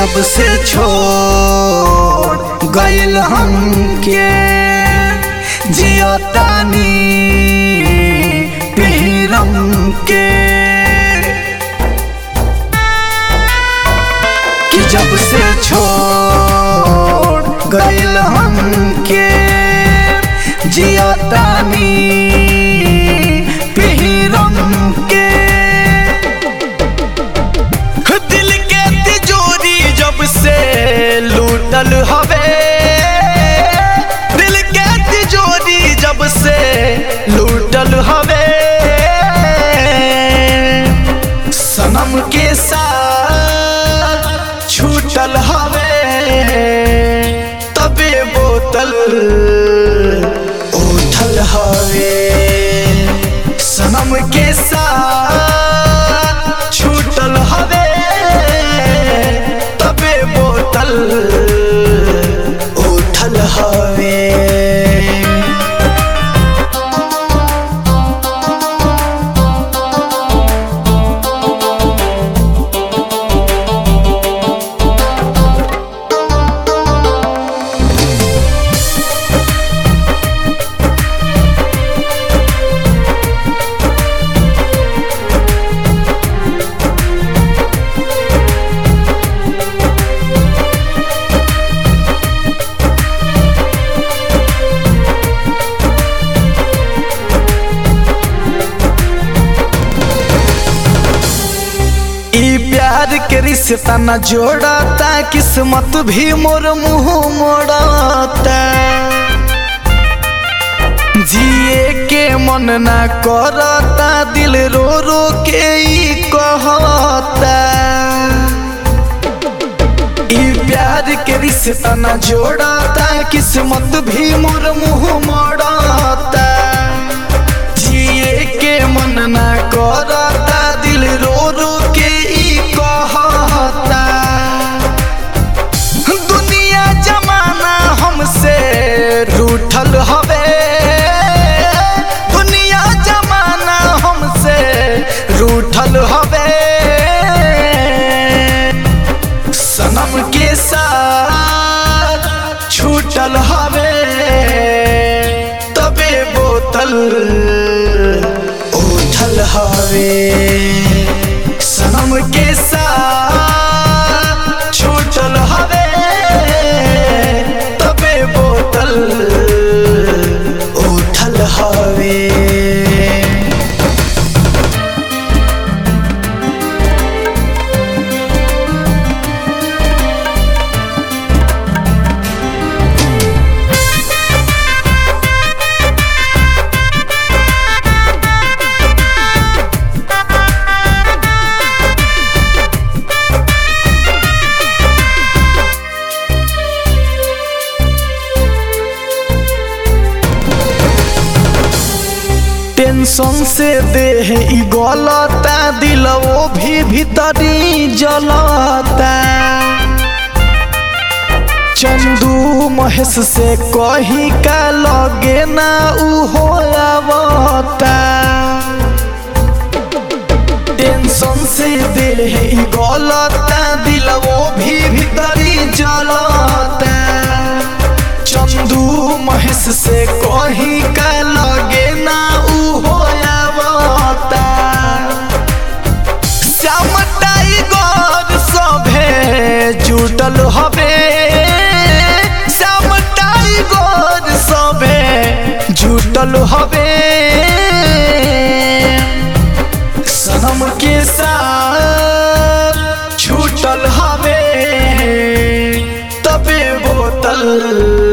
जब से छोड़ गइल हमके जियतानी पीरम के कि जब से छोड़ गइल हमके जियतानी पीरम के दिल के तिजोरी जब से लूटल हवे दिल के तिजोरी जब से लूटल हवे सनम के साथ छूटल हवे तबे बोतल उठल हवे सनम के साथ छूटल हवे तबे बोतल उठल हवे ई प्यार के रिश्ता न जोड़ता किस्मत भी मोर मुंह मोड़ता जिए के मन ना करता दिल रो रो के ई कहता ई प्यार के रिश्ता न जोड़ता किस्मत भी मोर मुंह मोड़ता जिए के मन ना करता दिल रो रो के ई कहता दुनिया जमाना हमसे रूठल हवे दुनिया जमाना हमसे रूठल हवे सनम के साथ छूटल हवे तबे बोतल उठल हवे सनम के साथ छूटल हवे तबे बोतल उठल हवे टेंशन से देह ई गलता दिल वो भी भीतरी जलता चंदू महेश से कही का लगे ना उ हो आवता टेंशन से देह ई गलता दिल वो भी भीतरी जलता चंदू महेश से कही का लगे ना उ हो आवता श्याम टाइगर सभे जुटल हवे श्याम टाइगर सभे जुटल हवे सनम के साथ छूटल हवे तबे बोतल